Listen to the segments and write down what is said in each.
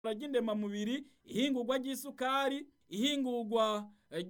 ry'indemamubiri ihingurwa ry'isukari ihingurwa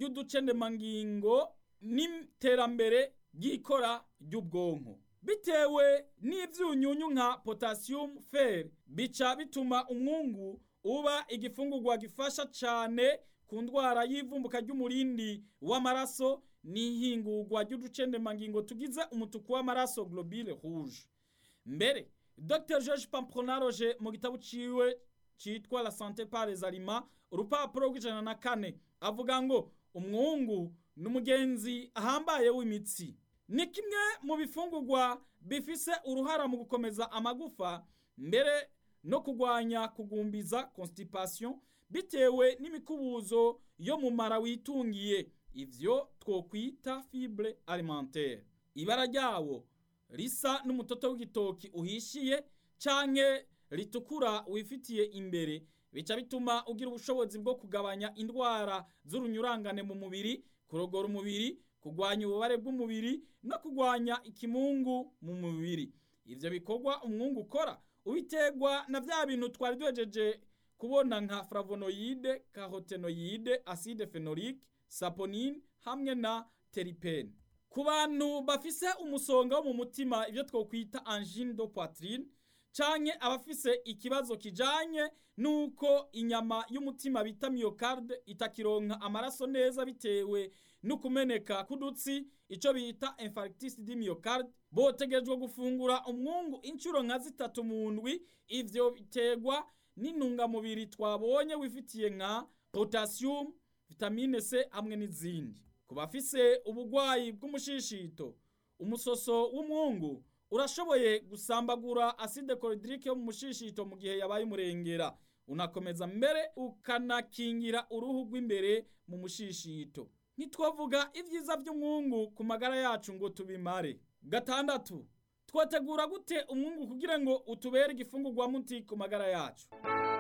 ry'uducendemangingo n'iterambere ry'ikora ry'ubwonko bitewe n'ivyunyunyu nka potassium fer bica bituma umwungu uba igifungurwa gifasha cane ku ndwara y'ivumbuka ry'umurindi w'amaraso n'ihingurwa ry'uducendemangingo tugize umutuku w'amaraso globule rouge mbere dr george pampronaroge mu gitabo ciwe citwa la santé par les aliments urupapuro rw'ijana na kane avuga ngo umwungu n'umugenzi ahambaye w'imitsi ni kimwe mu bifungurwa bifise uruhara mu gukomeza amagufa mbere no kugwanya kugumbiza constipation bitewe n'imikubuzo yo mu mara witungiye ivyo twokwita fibre alimentaire ibara ryawo risa n'umutoto w'igitoki uhishiye canke ritukura wifitiye imbere bica bituma ugira ubushobozi bwo kugabanya indwara z'urunyurangane mu mubiri kurogora umubiri kugwanya ububare bw'umubiri no kugwanya ikimungu mu mubiri ivyo bikorwa umwungu ukora ubiterwa na vya bintu twari duhejeje kubona nka flavonoide carotenoide acide phenolique saponine hamwe na teripene ku bantu bafise umusonga wo mu mutima ivyo twokwita angine de poitrine canke abafise ikibazo kijanye nuko inyama y'umutima bita myocarde itakironka amaraso neza bitewe n'ukumeneka k'udutsi ico bita infarctus du myocarde botegerejwe gufungura umwungu incuro nka zitatu mu ndwi ivyo biterwa n'intungamubiri twabonye wifitiye nka potassium vitamine C hamwe n'izindi ku bafise ubugwayi bw'umushishito umusoso w'umwungu urashoboye gusambagura acide chlorhydrique yo mu mushishito mu gihe yabaye umurengera unakomeza mbere ukanakingira uruhu rw'imbere mu mushishito ntitwavuga ibyiza by'umwungu ku magara yacu ngo tubimare gatandatu twategura gute umwungu kugira ngo utubere igifungurwa muti ku magara yacu